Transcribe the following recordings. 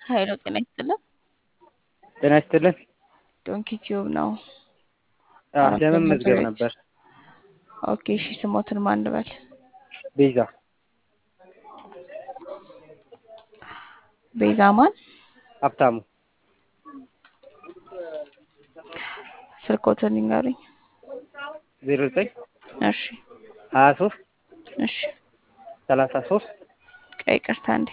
ሀይሎ ጤና ይስጥልን። ጤና ይስጥልን። ዶንኪ ቲዩብ ነው። አዎ አራት ለመመዝገብ ቤት። ነበር። ኦኬ እሺ፣ ስሞትን ማን ልበል? ቤዛ ቤዛ ማን? ሀብታሙ ስልኮትን ይንገሩኝ። ዜሮ ዘጠኝ እሺ ሀያ ሶስት እሺ፣ ሰላሳ ሶስት ቀይ ቅርታ እንዴ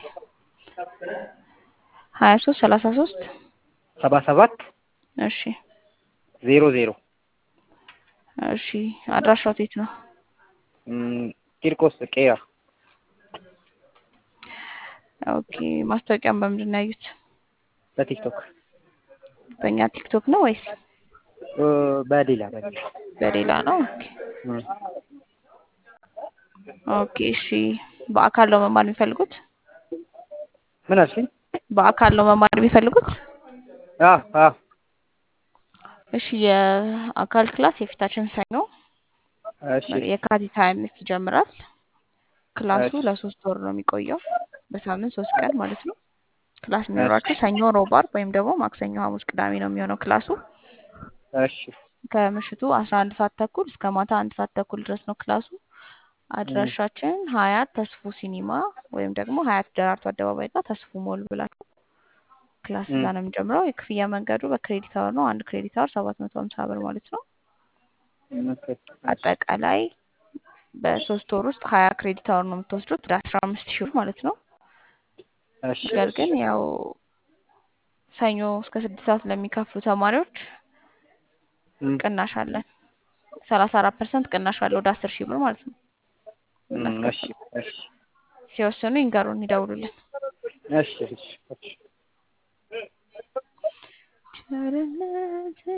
ሀያ ሶስት ሰላሳ ሶስት ሰባ ሰባት እሺ ዜሮ ዜሮ እሺ። አድራሻው የት ነው? እም፣ ቂርቆስ ቄራ ኦኬ። ማስታወቂያም በምንድን ነው ያዩት? በቲክቶክ በእኛ ቲክቶክ ነው ወይስ እ፣ በሌላ በሌላ በሌላ ነው? ኦኬ እም፣ ኦኬ እሺ። በአካል ነው መማር የሚፈልጉት? ምን አልሽኝ? በአካል ነው መማር የሚፈልጉት? አዎ አዎ እሺ የአካል ክላስ የፊታችን ሰኞ እሺ የካቲት ሀያ አምስት ይጀምራል። ክላሱ እሺ ለሶስት ወር ነው የሚቆየው በሳምንት ሶስት ቀን ማለት ነው። ክላስ የሚኖራቸው ሰኞ፣ ሮብ፣ ዓርብ ወይም ደግሞ ማክሰኞ፣ ሐሙስ፣ ቅዳሜ ነው የሚሆነው ክላሱ እሺ ከምሽቱ አስራ አንድ ሰዓት ተኩል እስከ ማታ አንድ ሰዓት ተኩል ድረስ ነው ክላሱ። አድራሻችን ሀያት ተስፉ ሲኒማ ወይም ደግሞ ሀያት ደራርቱ አደባባይ ጋር ተስፉ ሞል ብላችሁ ክላስ እዛ እም፣ ነው የሚጀምረው። የክፍያ መንገዱ በክሬዲት አወር ነው። አንድ ክሬዲት አወር ሰባት መቶ ሀምሳ ብር ማለት ነው። ኦኬ፣ እሺ አጠቃላይ በሶስት ወር ውስጥ ሀያ ክሬዲት አወር ነው የምትወስዱት ወደ አስራ አምስት ሺህ ብር ማለት ነው። እሺ ነገር ግን ያው ሰኞ እስከ ስድስት ሰዓት ለሚከፍሉ ተማሪዎች እም፣ ቅናሽ አለን። ሰላሳ አራት ፐርሰንት ቅናሽ አለ ወደ አስር ሺህ ብር ማለት ነው እም፣ እሺ የምናስከፍለው። እሺ ሲወስኑ ይንገሩን፣ ይደውሉልን። እሺ እሺ እሺ ቸርነት